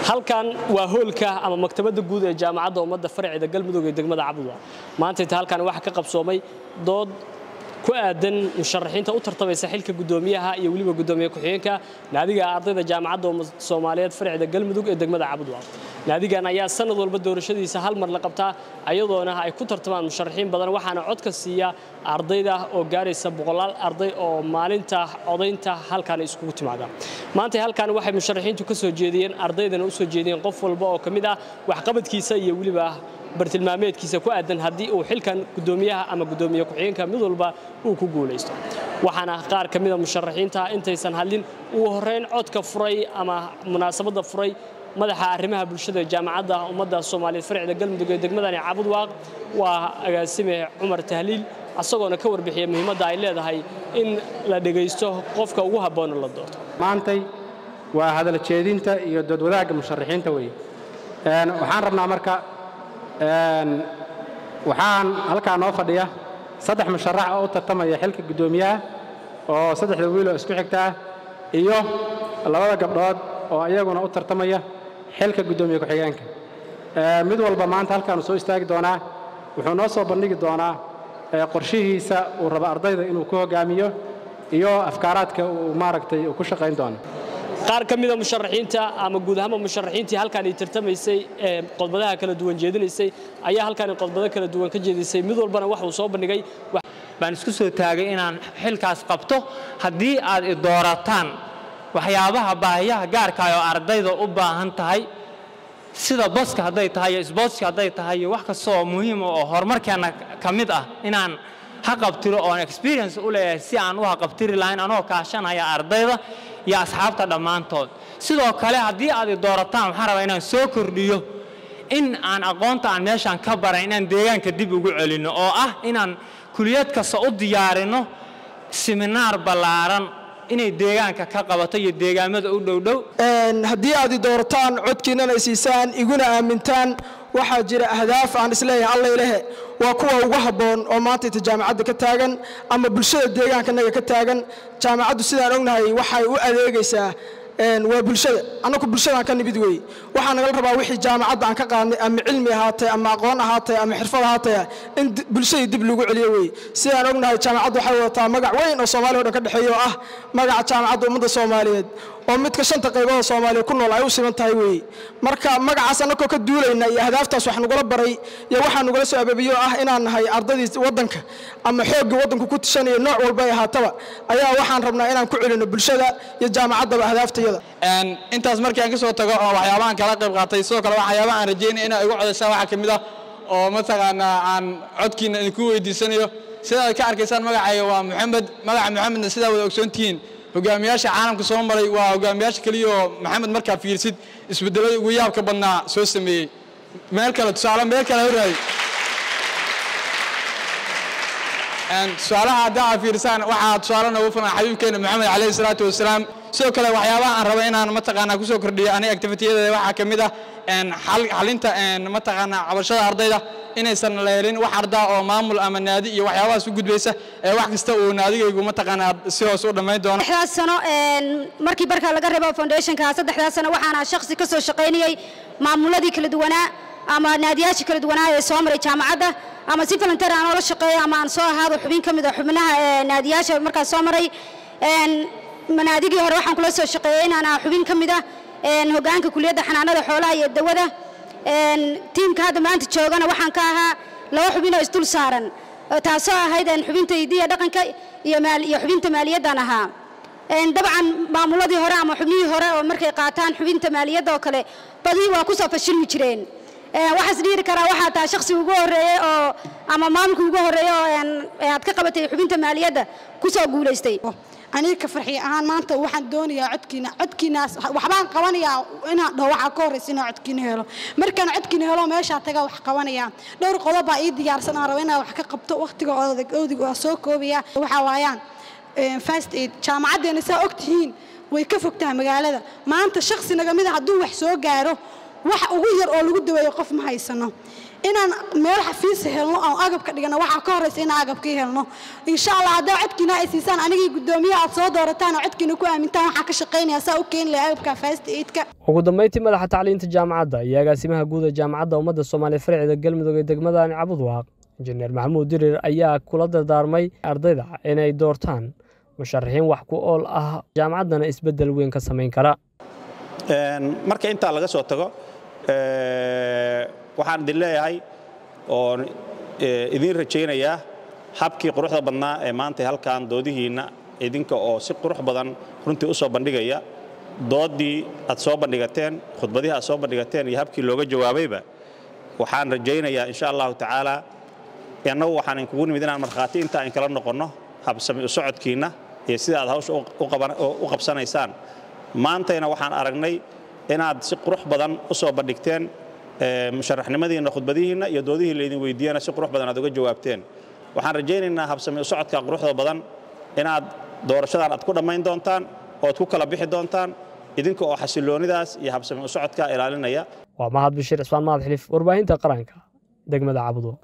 halkan waa hoolka ama maktabadda guud ee jaamacadda ummadda farceeda galmudug ee degmada cabdwa maanta inta halkan waxaa ka qabsoomay dood ku aadan musharaxiinta u tartamaysa xilka guddoomiyaha iyo weliba guddoomiye ku-xigeenka naadiga ardayda jaamacadda soomaaliyeed farceeda galmudug ee degmada cabdwa naadigan ayaa sanad walba doorashadiisa hal mar la qabtaa ayadoona ay ku tartamaan musharaxiin badan waxaana codka siiya ardayda oo gaaraysa boqolaal arday oo maalinta codaynta halkan iskugu timaada maanta halkan waxay musharaxiintu ka soo jeediyeen ardaydana u soo jeediyeen qof walba oo ka mid ah waxqabadkiisa iyo weliba bartilmaameedkiisa ku aadan haddii uu xilkan guddoomiyaha ama guddoomiye ku-xigeenka mid walba uu ku guulaysto waxaana qaar ka mida musharaxiinta intaysan hadlin ugu horrayn codka furay ama munaasabadda furay madaxa arrimaha bulshada jaamacadda ummadda soomaaliyeed farcida galmudug ee degmadani cabudwaaq waa agaasime cumar tahliil asagoona ka warbixiya muhiimadda ay leedahay in la dhegaysto qofka ugu habboona la doorto maantay waa hadal jeedinta iyo doodwadaagga musharaxiinta weeye waxaan rabnaa marka waxaan halkaa noo fadhiya saddex musharax oo u tartamaya xilka guddoomiyaha oo saddexda wiil oo isku xigta ah iyo labada gabdhood oo iyaguna u tartamaya xilka guddoomiye ku-xigeenka mid walba maanta halkaanu soo istaagi doonaa wuxuu noo soo bandhigi doonaa qorshihiisa uu rabo ardayda inuu ku hoggaamiyo iyo afkaaraadka uu maaragtay uu ku shaqayn doono qaar ka mida musharaxiinta ama guud ahaanba musharaxiintii halkaan ay tartamaysay ee qodbadaha kala duwan jeedinaysay ayaa halkaan qodbado kala duwan ka jeedisay mid walbana wax uu soo bandhigay baan isku soo taagay inaan xilkaas qabto haddii aad i doorataan waxyaabaha baahiyaha gaarkaay oo ardayda u baahan tahay sida baska hadday tahay iyo sbootska hadday tahay iyo wax kasta oo muhiima oo horumarkeenna ka mid ah inaan haqabtiro oon experience u leeyahay si aan u haqabtiri lahayn anoo kaashanaya ardayda iyo asxaabta dhammaantood sidoo kale haddii aad i doorataan waxaan rabaa inaan soo kordhiyo in aan aqoonta aan meeshaan ka baran inaan deegaanka dib ugu celinno oo ah inaan kuliyad kasta u diyaarinno siminaar ballaaran inay deegaanka ka qabato iyo deegaamada u dhowdhow haddii aad i doorataan codkiinnana ay siisaan iguna aamintaan waxaa jira ahdaaf aan isleeyahay allaylehe waa kuwa ugu habboon oo maanta inta jaamacadda ka taagan ama bulshada deegaankanaga ka taagan jaamacaddu sidaan ognahay waxay u adeegaysaa waa bulshada annaku bulshadaan ka nimid weeye waxaa nagala rabaa wixii jaamacadda aan ka qaadnay ama cilmi ahaatay ama aqoon ahaatay ama xirfad ahaatay in bulshadii dib lagu celiyo weeye sidaan ognahay jaamacaddu waxay wadataa magac weyn oo soomaaliya o dhan ka dhexeeya oo ah magaca jaamacadda ummadda soomaaliyeed oo midka shanta qaybood oo soomaaliya ku nool ay u siman tahay weeye marka magacaas annagoo ka duulayna iyo ahdaaftaas wax nagula baray iyo waxaa nagula soo ababiyo ah inaan nahay ardaydii waddanka ama xooggii waddanku ku tishanaya nooc walba ay ahaataba ayaa waxaan rabnaa inaan ku celino bulshada iyo jaamacaddaba ahdaaftaiyada intaas markii aan ka soo tago oo waxyaabahan kala qayb qaatay sidoo kale waxyaabaha aan rajaynaya inaa igu codaysaan waxaa ka mid ah oo mataqaanaa aan codkiina idinku weydiisanayo sidaad ka arkaysaan magacayga waa moxamed magaca moxamedna sidaa wada ogsoontihiin hogaamiyaasha caalamka soo maray waa hogaamiyaasha keliya oo maxamed markaa fiirsid isbedelada ugu yaabka badnaa soo sameeyey meel kale tusaale meel kale horaay tusaalaha haddaa aad fiirsaan waxaa tusaale noogu filan xabiibkeena moxamed calayhi salaatu wasalaam sidoo kale waxyaabaha aan raba inaan mataqaanaa kusoo kordhiyo aniga activitiyadeeda waxaa ka mid ah xalinta mataqaanaa cabashada ardayda inaysan la helin wax ardaa oo maamul ama naadi iyo waxyaabahaas u gudbaysa ee wax kasta uu naadigaygu mataqaanaa si hoos u dhammayn doono saddexdaas sano markii barka laga reebo foundationka saddexdaas sano waxaana shakhsi ka soo shaqaynayay maamuladii kala duwanaa ama naadiyaashii kala duwanaa ee soo maray jaamacadda ama si volunteer aan oola shaqeeyo ama aan soo ahaado xubin ka mid a xubnaha naadiyaasha markaas soo maray manaadigii hore waxaan kula soo shaqeeyey inaan ah xubin ka mid ah hoggaanka kuliyadda xanaanada xoolaha iyo dawada tiimka hadda maanta joogana waxaan ka ahaa laba xubin oo isdul saaran taasoo ahayd xubinta hidiya dhaqanka iyo xubinta maaliyaddan ahaa dabcan maamuladii hore ama xubnihii hore oo markay qaataan xubinta maaliyadda oo kale badii waa kusoo fashilmi jireen waxaas dhiiri karaa waxaa tahay shakhsi ugu horreeyey oo ama maamulka ugu horreeyey oo aad ka qabatay xubinta maaliyadda kusoo guulaystay aniga ka farxi ahaan maanta waxaan doonayaa codkiina codkiinaas waxbaan qabanayaa inaan dhaho waxaa ka horraysa inaan codkiina helo markaan codkiina helo meeshaa tagaa wax qabanayaa dhowr qodob baa ii diyaarsan aan rabo inaan wax ka qabto wakhtiga odig waa soo koobaya waxaa waayaan fast aid jaamacaddeena saa og tihiin way ka fogtahay magaalada maanta shakhsi naga mida hadduu wax soo gaaro wax ugu yar oo lagu daweeyo qof ma haysano inaan meel xafiis helno oo agabka dhigano waxaa ka horeysa inaan agabkii helno insha allah haddaa codkiina ay siisaan anigii guddoomiyaha aad soo doorataan oo codkiina ku aamintaan waxaa ka shaqaynaya saa u keeni lahaa agabka fast aidka ugu dambeyntii madaxa tacliinta jaamacadda iyo agaasimaha guud ee jaamacadda ummadda soomaaliya farcida galmudug ee degmadani cabudwaaq injineer maxamuud dirir ayaa kula dardaarmay ardayda inay doortaan musharaxiin wax ku ool ah jaamacaddana isbeddel weyn ka samayn kara marka intaa laga soo tago waxaan idin leeyahay oo idiin rajaynayaa habkii quruxda badnaa ee maanta halkan doodihiinna idinka oo si qurux badan runtii u soo bandhigaya doodii aad soo bandhigateen khudbadihii aad soo bandhigateen iyo habkii looga jawaabayba waxaan rajaynayaa insha allahu tacaala annagu waxaan inkugu nimid inaan markhaati intaa in kala noqonno habsami u socodkiinna iyo sida aad hawsha u qabsanaysaan maantayna waxaan aragnay inaad si qurux badan u soo bandhigteen musharaxnimadiinna khudbadihiinna iyo doodihii laydin weydiiyana si qurux badan aad uga jawaabteen waxaan rajaynaynaa habsami u socodka quruxda badan inaad doorashadan aad ku dhammayn doontaan ood ku kala bixi doontaan idinka oo xasiloonidaas iyo habsami u socodka ilaalinaya waa mahad bashir cismaan mahad xilif warbaahinta qaranka degmada cabudwo